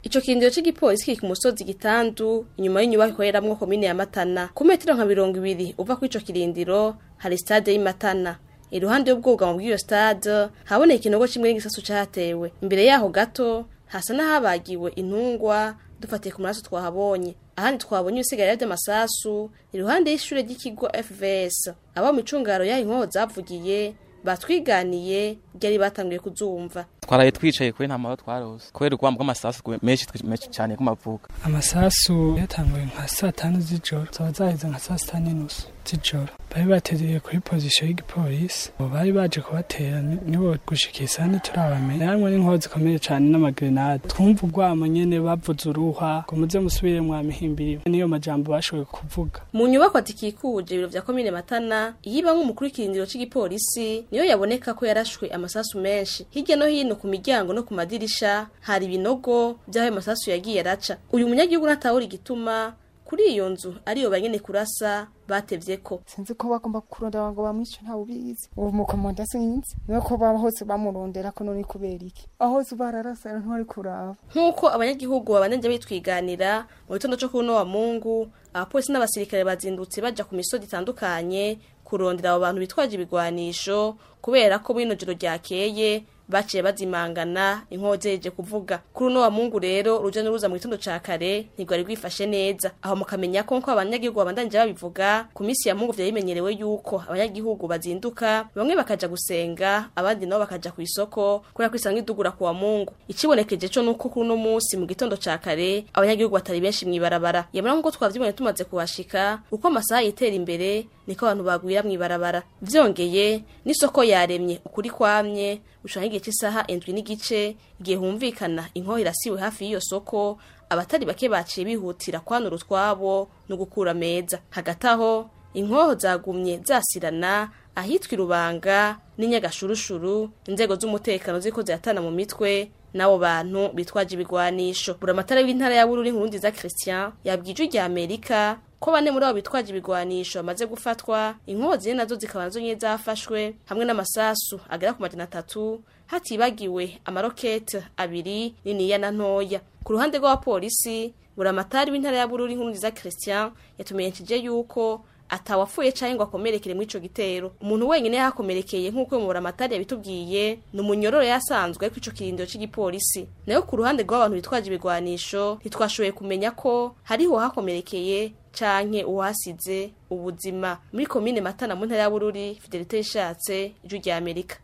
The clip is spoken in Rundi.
Ico kirindiro c'igipolisi kiri ku musozi gitandu inyuma y'inyubako ikoreramwo komine ya Matana ku metero nka mirongo ibiri uva kuri ico kirindiro hari stade y'Imatana iruhande y'ubwugamo bw'iyo stade haboneka ikinogo kimwe n'igisasu catewe imbere yaho gato hasa n'ahabagiwe intungwa dufatiye ku maraso twahabonye ahandi twabonye ibisigarira vy'amasasu iruhande y'ishure ry'ikigo FVS abo mu icungaro yaho inkoho zavugiye batwiganiye ryari batanguye kuzumva twaraye twicaye kuri nta mahoro twarose kubera urwamo rw'amasasu menshi menshi cyane kumavuka amasasu yatanguye nka saa tanu z'ijoro zaba zaheze nka saa sita n'inusu z'ijoro bari batereye kuri pozisiyo y'igipolisi abo bari baje kubatera nibo gushika isaha ntiturabamenya hamwe n'inkoho zikomeye cyane n'amagrenade twumva urwamo nyene bavuze uruhwa ngo muze musubire mwamihimbiriwe niyo majambo bashoboye kuvuga mu nyubako zikikuje ibiro vya komine matana iyibamwe umukuru w'ikirindiro c'igipolisi niyo yaboneka ko yarashwe amasasu menshi hirya no hino ku miryango no ku madirisha hari ibinogo vy'aho ayo masasu yagiye araca uyu munyagihugu natahura igituma kuri iyo nzu ariyo banyene kurasa batevyeko sinzi ko bagomba kurondera ngo bamwice ntawe ubizi uwo mukomanda sinzi niyo ko baba hose bamurondera ko none kubera iki aho hose bararasa ntwari kuraba nk'uko abanyagihugu babanenje bitwiganira mu gitondo co kuno wa mungu abapolisi n'abasirikare bazindutse baja ku misozi itandukanye kurondera abo bantu bitwaje ibigwanisho kubera ko bino joro ryakeye baciye bazimangana inkoho zeje kuvuga kuri uno wa mungu rero uruja n'uruza mu gitondo ca kare ntigwari rwifashe neza aho mukamenya ko nko abanyagihugu babandanije babivuga ku misi ya mungu vyari bimenyerewe yuko abanyagihugu bazinduka bamwe bakaja gusenga abandi nabo bakaja ku isoko kubera ko isanga idugura ku wa mungu ikibonekeje co nuko kuri uno musi mu gitondo ca kare abanyagihugu batari benshi mw'ibarabara yamara nk'uko twavyibonye tumaze kuhashika uko amasaha yitera imbere niko abantu bagwira mw'ibarabara vyongeye n'isoko yaremye ukuri kwamye ushaka igihe cy'isaha indwi n'igice igihe humvikana inkoho irasiwe hafi y'iyo soko abatari bake baciye bihutira kwanura utwabo no gukura meza hagati aho inkoho zagumye zasirana ahitwa irubanga n'inyagashurushuru inzego z'umutekano ziko ziratana mu mitwe n'abo bantu bitwaje ibigwanisho buramatara w'intara ya bururi nkuru nziza christian yabwije rya amerika ko bane muri abo bitwaje ibigwanisho bamaze gufatwa inkoho zine nazo zikaba nazo nye zafashwe hamwe n'amasasu agera ku majana atatu hatibagiwe amarokete abiri niniya na ntoya ku ruhande rw'abapolisi buramatari w'intara ya bururi nkuru nziza christian yatumenyesheje yuko atawapfuye canke ngo akomerekere muri ico gitero umuntu wenyene yahakomerekeye nk'uko mu buramatari yabitubwiye ni umunyororo yasanzwe ariko ico kirindiro c'igipolisi nayo ku ruhande rw'abantu bitwaje ibigwanisho ntitwashoboye kumenya ko hariho hakomerekeye canke uwasize ubuzima muri komine matana mu ntara ya bururi fidelite yishatse ijwi rya amerika